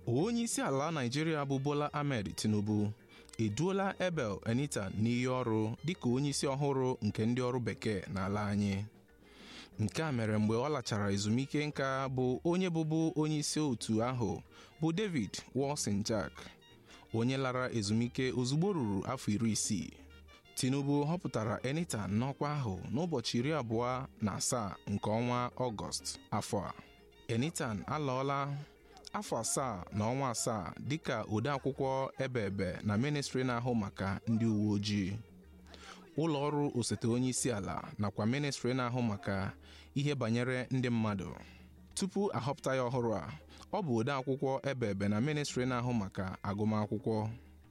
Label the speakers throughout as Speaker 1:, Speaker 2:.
Speaker 1: onye isi ala Naịjirịa bụ Bola Ahmed Tinubu eduola Ebel Anita n'iyi ọrụ dịka onye isi ọhụrụ nke ndị ọrụ bekee n'ala anyị nke a mere mgbe ọ lachara ezumike nka bụ onye bụbu onye isi otu ahụ bụ David Wolsinjak onye lara ezumike ozugbo ruru afọ iri isii Tinubu họpụtara Anita n'ọkwa ahụ n'ụbọchị iri abụọ na asaa nke ọnwa Ọgọst afọ a Enitan alọọla afọ asaa na ọnwa asaa dịka odeakwụkwọ ebe ebe na ministri na-ahụ maka ndị uwe ojii ụlọ ọrụ osote onye isi ala nakwa ministri na-ahụ maka ihe banyere ndị mmadụ tupu ahọpụta ya ọhụrụ a ọ bụ odeakwụkwọ ebe ebe na ministri na-ahụ maka agụmakwụkwọ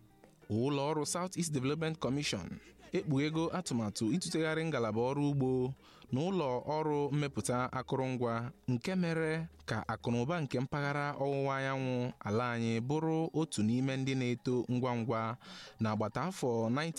Speaker 1: ụlọ ọrụ South East Development Commission ekpughego atụmatụ ịtụtegharị ngalaba ọrụ ugbo na ụlọ ọrụ mmepụta akụrụngwa nke mere ka akụnụba nke mpaghara ọwụwa anyanwụ ala anyị bụrụ otu n'ime ndị na-eto ngwa ngwa n'agbata afọ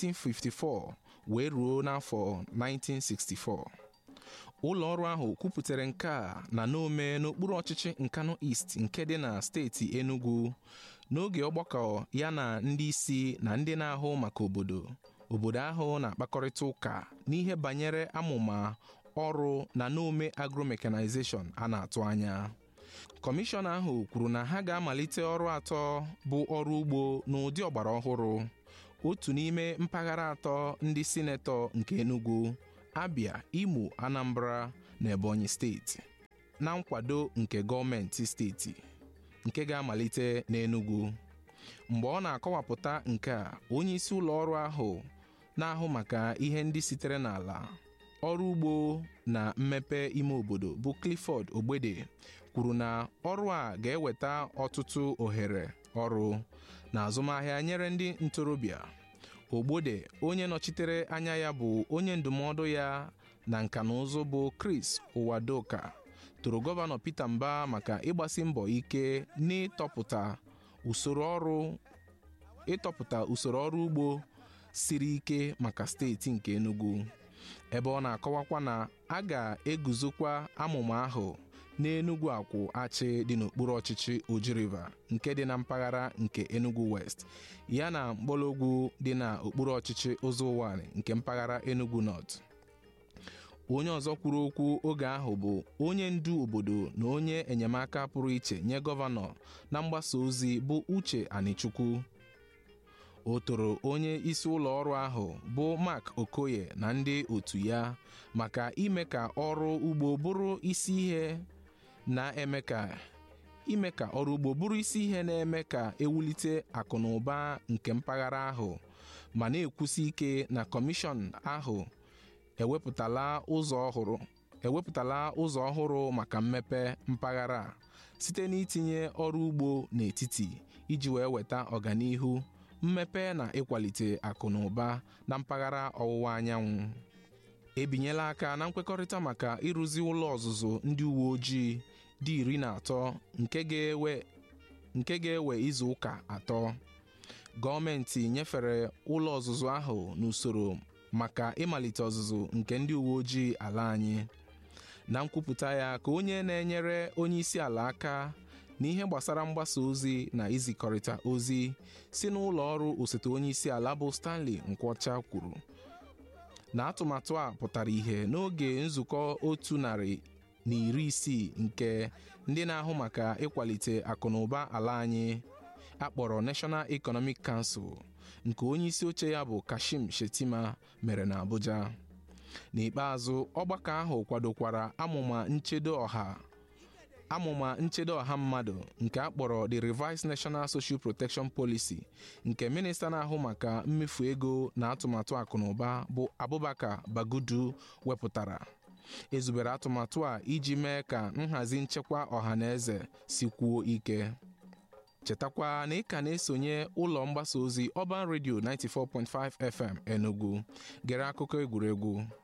Speaker 1: 1954 wee ruo n'afọ 1964 ụlọ ọrụ ahụ kwupụtara nke a na Nome n'okpuru ọchịchị Nkanu East nke dị na steeti Enugu n'oge ọgbakọ ya na ndị isi na ndị na-ahụ maka obodo obodo ahụ na-akpakọrịta ụka n'ihe banyere amụma ọrụ na Nome agromechanization a na-atụ anya kọmishọn ahụ kwuru na ha ga-amalite ọrụ atọ bụ ọrụ ugbo n'ụdị ọgbara ọhụrụ otu n'ime mpaghara atọ ndị sinetọ nke Enugu Abia Imo Anambra na Ebonyi steeti na nkwado nke gọọmenti steeti nke ga-amalite n'Enugu mgbe ọ na-akọwapụta nke a onye isi ụlọ ọrụ ahụ na-ahụ maka ihe ndị sitere n'ala ọrụ ugbo na mmepe ime obodo bụ Clifford Ogbede kwuru na ọrụ a ga-eweta ọtụtụ ohere ọrụ na azụmahịa nyere ndị ntorobịa Ogbode onye nọchitere anya ya bụ onye ndụmọdụ ya na nka na ụzụ bụ Chris Uwadoka toro gọvanọ Peter Mba maka ịgbasi mbọ ike n'ịtọpụta usoro ọrụ ịtọpụta usoro ọrụ ugbo siri ike maka steeti nke Enugu ebe ọ na-akọwakwa na a ga-eguzokwa amụma ahụ n'Enugu akwụ achị dị n'okpuru ọchịchị Oji River nke dị na mpaghara nke Enugu West ya na mgbọrọgwụ dị na okpuru ọchịchị Ụzọụwanị nke mpaghara Enugu North onye ọzọ kwuru okwu oge ahụ bụ onye ndu obodo na onye enyemaka pụrụ iche nye gọvanọ na mgbasa ozi bụ Uche Anichukwu o toro onye isi ụlọ ọrụ ahụ bụ Mark Okoye na ndị otu ya maka ime ka ọrụ ugbo bụrụ isi ihe na-eme ka ime ka ọrụ ugbo bụrụ isi ihe na-eme ka ewulite akụ na ụba nke mpaghara ahụ ma na-ekwusi ike na kọmishọn ahụ ewepụtala ụzọ ọhụrụ ewepụtala ụzọ ọhụrụ maka mmepe mpaghara site n'itinye ọrụ ugbo n'etiti iji wee weta ọganihu mmepe na ịkwalite akụ na ụba na mpaghara ọwụwa anyanwụ ebinyela aka na nkwekọrịta maka ịrụzi ụlọ ọzụzụ ndị uwe ojii dị iri na atọ nke ga-ewe nke ga-ewe izu ụka atọ gọọmenti nyefere ụlọ ọzụzụ ahụ n'usoro maka ịmalite ọzụzụ nke ndị uwe ojii ala anyị na nkwupụta ya ka onye na-enyere onye isi ala aka n'ihe gbasara mgbasa ozi na izikọrịta ozi si n'ụlọ ọrụ osote onye isi ala bụ Stanley Nkwọcha kwuru na atụmatụ a pụtara ihe n'oge nzukọ otu narị na iri isii nke ndị na-ahụ maka ịkwalite akụnụba ala anyị akpọrọ National Economic Council nke onye isi oche ya bụ Kashim Shettima mere na Abuja n'ikpeazụ ọgbakọ ahụ kwadokwara amụma nchedo ọha amụma nchedo ọha mmadụ nke a kpọrọ the Revised National Social Protection Policy nke minista na-ahụ maka mmefu ego na atụmatụ akụnụba bụ Abubakar Bagudu wepụtara ezubere atụmatụ a iji mee ka nhazi nchekwa ọha na eze sikwuo ike chetakwa na ị ka na-esonye ụlọ mgbasa ozi Urban Radio 94.5 FM Enugu gere akụkọ egwuregwu